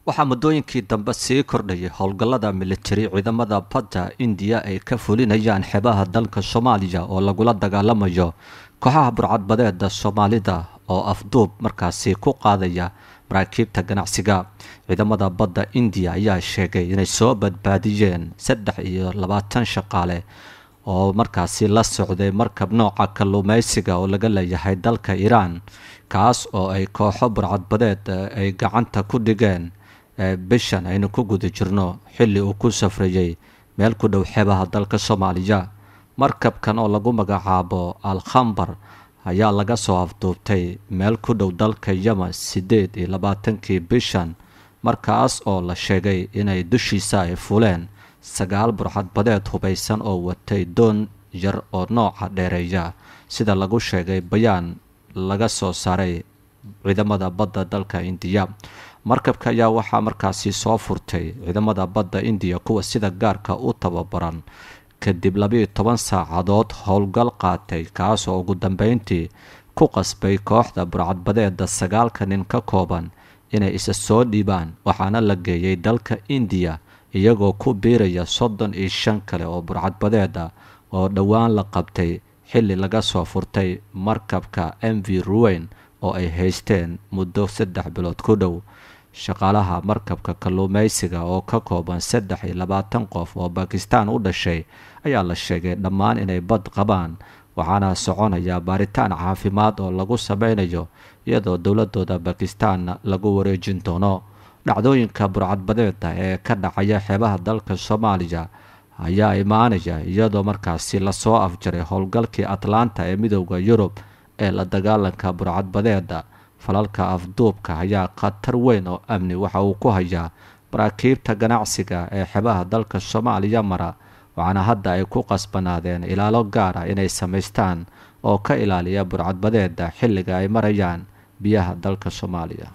waxaa muddooyinkii dambe sii kordhayay howlgallada militari ciidamada badda indiya ay ka fulinayaan xeebaha dalka soomaaliya oo lagula dagaalamayo kooxaha burcadbadeeda soomaalida oo afduub markaasi ku qaadaya maraakiibta ganacsiga ciidamada badda indiya ayaa sheegay inay soo badbaadiyeen saddex iyo labaatan shaqaale oo markaasi la socday markab nooca kalluumeysiga oo laga leeyahay dalka iiraan kaas oo ay kooxo burcadbadeed ay gacanta ku dhigeen bishan aynu ku guda jirno xilli uu ku safrayey meel ku dhow xeebaha dalka soomaaliya markabkan oo lagu magacaabo al khambar ayaa laga soo afduubtay meel ku dhow dalka yemen siddeed iyo labaatankii bishan markaas oo la sheegay inay dushiisa ay fuleen sagaal burcadbadeed hubaysan oo watay doon yar oo nooca dheereeya sida lagu sheegay bayaan laga soo saaray ciidamada badda dalka indiya markabka ayaa waxaa markaasi soo furtay ciidamada badda indiya kuwa sida gaarka u tababaran kadib labiiyo toban saacadood howlgal qaatay kaas oo ugu dambeyntii ku qasbay kooxda burcadbadeeda sagaalka nin ka kooban inay isa soo dhiibaan waxaana la geeyey dalka indiya iyagoo ku biiraya soddon iyo shan kale oo burcadbadeeda oo dhowaan la qabtay xilli laga soo furtay markabka m v ruweyn oo ay haysteen muddo saddex bilood ku dhow shaqaalaha markabka kalluumeysiga oo ka kooban saddex iyo labaatan qof oo bakistaan u dhashay ayaa la sheegay dhammaan inay bad qabaan waxaana soconaya baaritaan caafimaad oo lagu sameynayo iyadoo dowladooda bakistaanna lagu wareejin doono dhacdooyinka burcadbadeeda ee ka dhacaya xeebaha dalka soomaaliya ayaa imaanaya iyadoo markaasi lasoo afjaray howlgalkii atlanta ee midooda yurub ee la dagaalanka burcadbadeeda falalka afduubka ayaa khatar weyn oo amni waxa uu ku hayaa maraakiibta ganacsiga ee xeebaha dalka soomaaliya mara waxaana hadda ay ku qasbanaadeen ilaalo gaar ah inay samaystaan oo ka ilaaliya burcadbadeeda xilliga ay marayaan biyaha dalka soomaaliya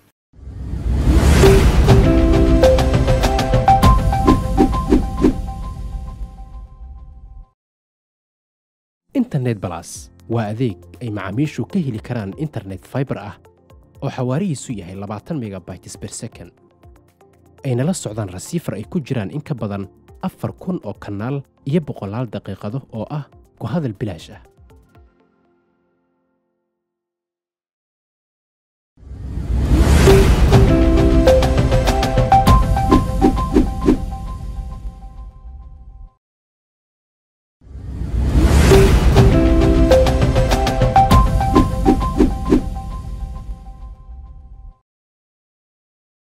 internet balas waa adeeg ay macaamiishu ka heli karaan internet faibar ah oo xawaarihiisu yahay labaatan megabytes ber second ayna la socdaan rasiifar ay ku jiraan in ka badan afar kun oo kanaal iyo boqolaal daqiiqado oo ah ku hadal bilaash ah